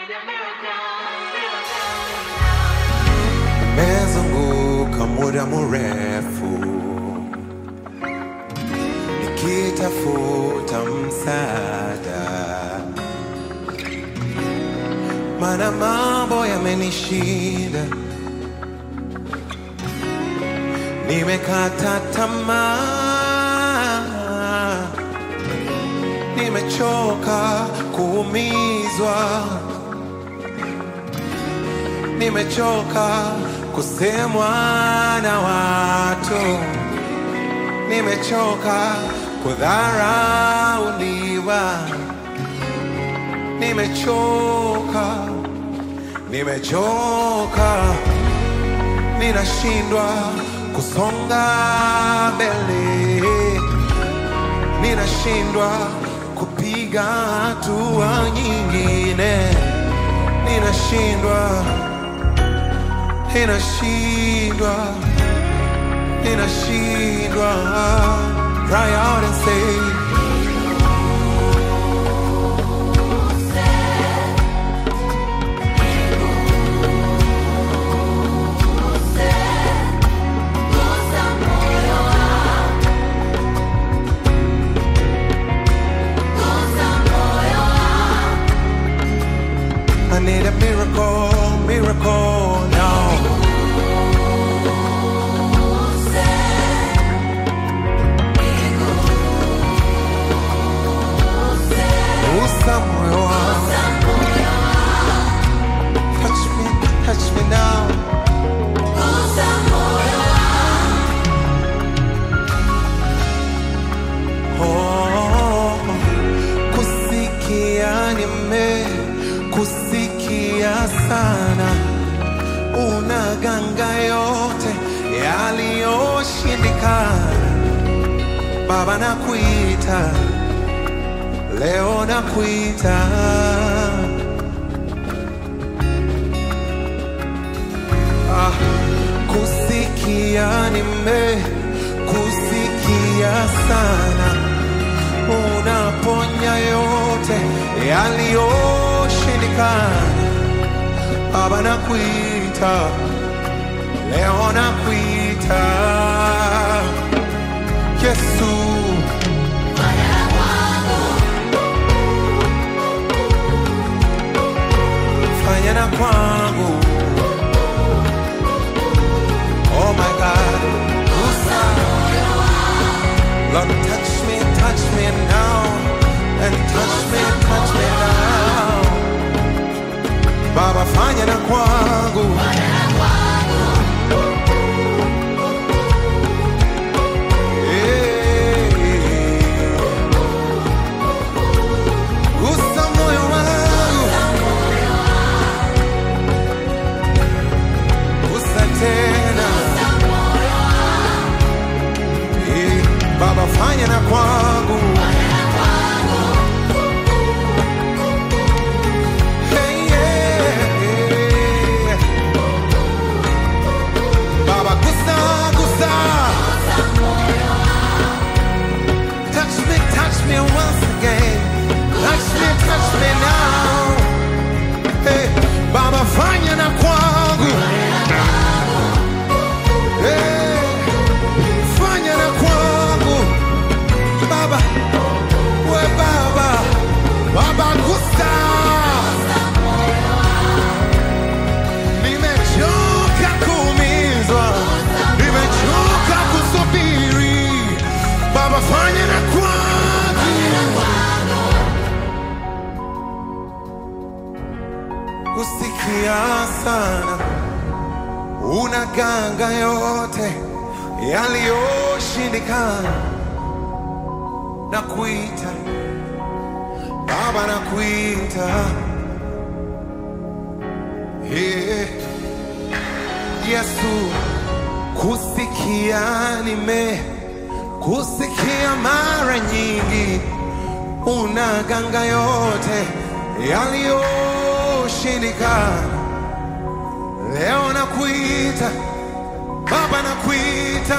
Mezunguka muda mrefu nikitafuta msaada, mana mambo yamenishinda, nimekata tamaa, nimechoka kuumizwa nimechoka kusemwa na watu, nimechoka kudharauliwa, nimechoka, nimechoka, ninashindwa kusonga mbele, ninashindwa kupiga hatua nyingine, ninashindwa inashindwa inashindwa cry out and say I need a miracle, miracle now. Gusa moyo wangu. Touch me, touch me now. Oh, kusikia nime kusikia sana unaganga yote yaliyoshindikana baba nakuita leo nakuita ah, kusikia nime kusikia sana unaponya yote yaliyoshindikana baba nakuita leo nakuita yesu fanya na kwangu oh my god Gusa. Lord touch me touch me now and touch me touch me now baba fanya na kwangu Eh. Gusa moyo wangu Gusa tena Eh, Baba fanya na kwangu Hey, yeah, yeah. Baba gusa gusa Touch me touch me once again Touch me touch me now Hey, Baba fanya na kwangu Hey, fanya na kwangu Baba, we Baba, Baba gusa Nimechoka kuumizwa, nimechoka kusubiri Baba fanya na kwangu kusikia sana unaganga yote yaliyoshindikana na kuita baba na kuita yeah. yesu kusikia nime kusikia mara nyingi unaganga yote yaliyoshindikana leo nakuita baba nakuita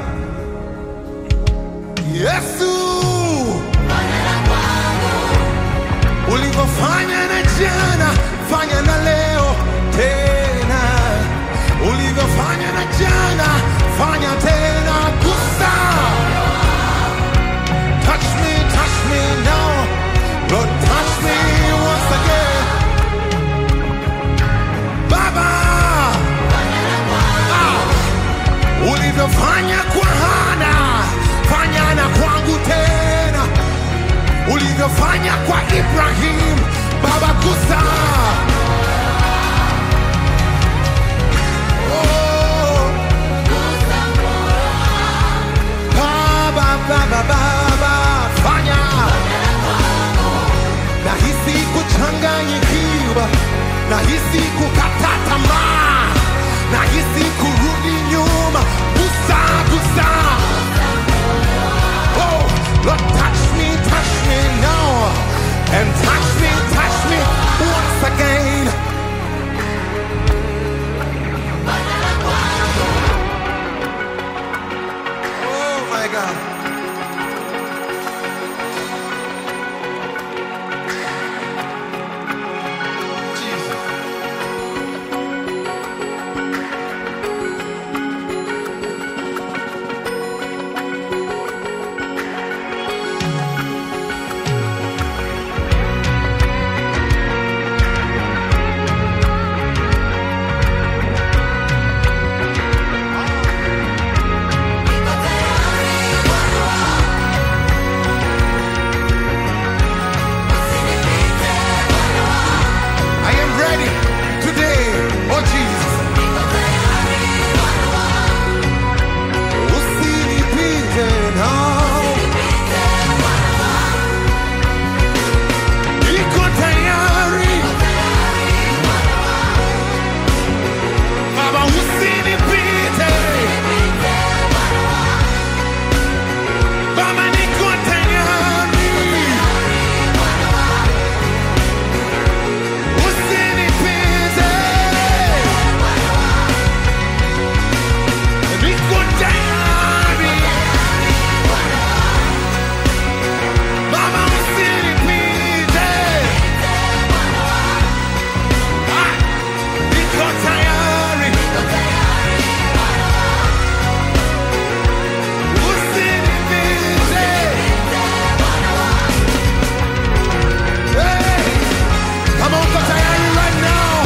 yesu ulivyofanya na jana fanya na leo tena, ulivyofanya na jana, fanya tena. Gusa, touch me, touch me now, Lord, touch me once again, Baba. Ah, ulivyofanya kwa Hana, fanya na kwangu tena, ulivyofanya kwa Ibrahim, Baba gusa. Oh, Baba, Baba, Baba, fanya. Nahisi kuchanganyikiwa, nahisi kukata tamaa, nahisi kurudi nyuma. Gusa, gusa. Oh, Lord, touch me, touch me now, and touch me, touch me once again. Oh my God. Jesus. I am ready today, oh Jesus. Usinipite nao. Niko tayari. Baba, usinipite. Baba, niko tayari. Usinipite. Niko tayari. Baba, usinipite. Ah, niko tayari. Usinipite. Hey, kama uko tayari right now.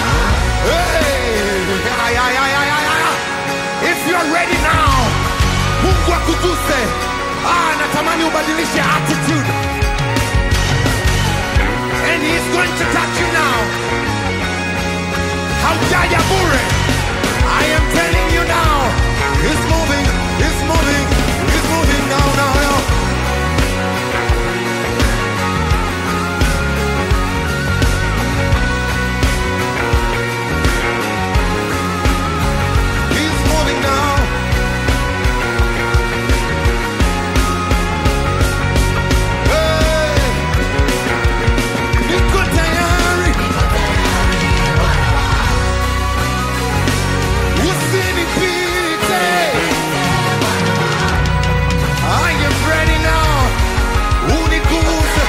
Hey, ay, ay, ay, ay, ay, ay. If you're ready now, Mungu akuguse. Ah, natamani ubadilishe attitude. And he's going to touch you now. Haujaja bure. I am telling you now. He's moving, he's moving, he's moving now, now, now. He's moving now. Hey, niko tayari. Usinipite. I am ready now. Uniguse.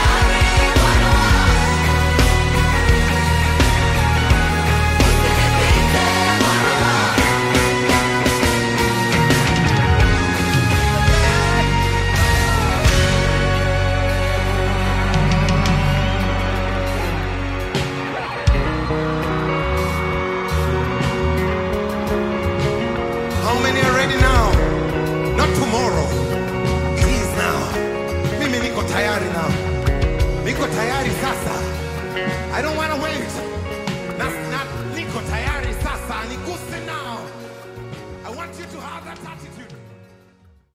How many are ready now? Not tomorrow. Please now. Mimi niko tayari now. Niko tayari sasa. I don't want to wait.